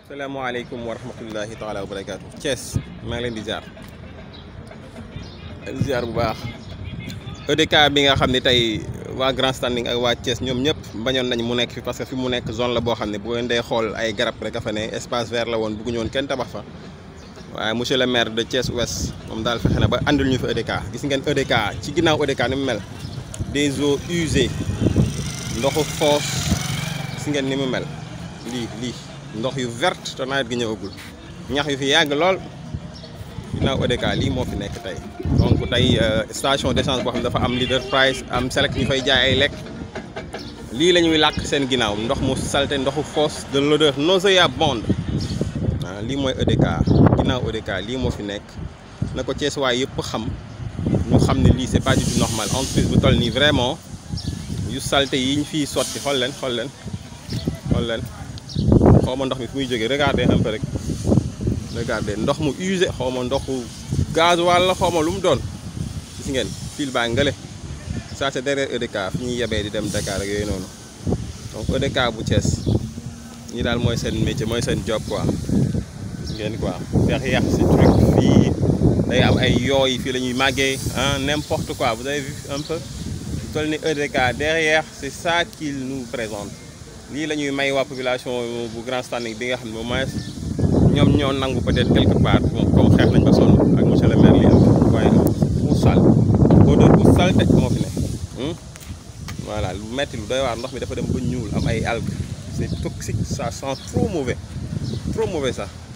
salaamaaleykum wa rahmatullahi taala wa barakaatu Thiès maa ngi leen di ziar ziar bu baax EDK bi nga xam ne tey waa Grand Standing ak waa Thiès ñoom ñëpp bañoon nañ mu nekk fi parce que fi mu nekk zone la boo xam ne bu ngeen dee xool ay garab rek a fa ne espace vert la woon bëgguñu woon kenn tabax fa waaye monsieur le maire de Thiès Ouest moom daal fexe na ba andil ñu fa EDK gis ngeen EDK ci ginnaaw EDK ni mu mel des eaux usées ndoxu foos gis ngeen ni mu mel lii lii ndox yu verte te nawet gi ñëwagul ñax yu fi yàgg lool ginnaaw EDK lii moo fi nekk tey donc tey station d'essence boo xam ne dafa am leader price am select ñu fay jaay ay lekk lii la ñuy làkk seen ginnaaw ndox mu salte ndoxu foos de l'odeur nauséabonde ah lii mooy EDK ginnaaw EDK lii moo fi nekk na ko Thiès waay yëpp xam ñu xam ne lii c'est pas du tout normal entreprise bu toll nii vraiment yu salte yi ñu fiy sotti xool leen xool leen xool leen xaw ma ndox mi fu muy jógee regardez un peu rek regardez ndox mu usé xaw ma ndoxu gasoil la xaw ma lu mu doon gis ngeen fil baa ngale ça c'est derrière EDK fi ñuy yebee di dem Dakar ak yooyu noonu donc EDK bu Thiès ñi daal mooy seen métier mooy seen job quoi gis ngeen quoi derrière ce truc fii day am ay yooy fii la ñuy màggee ah n'importe quoi vous avez vu un peu toll ni EDK derrière c'est ça qu'il nous présente lii la ñuy may waa population bu Grand Standing bi nga xam ne au moins ñoom ñoo nangu peut-être quelque part bon comme xeex nañ ba sonn ak monsieur le maire li am waaye bu sal odeur bu salte moo fi ne voilà lu metti lu doy waar ndox mi dafa dem ba ñuul am ay algues c'est toxique ça sent trop mauvais trop mauvais sax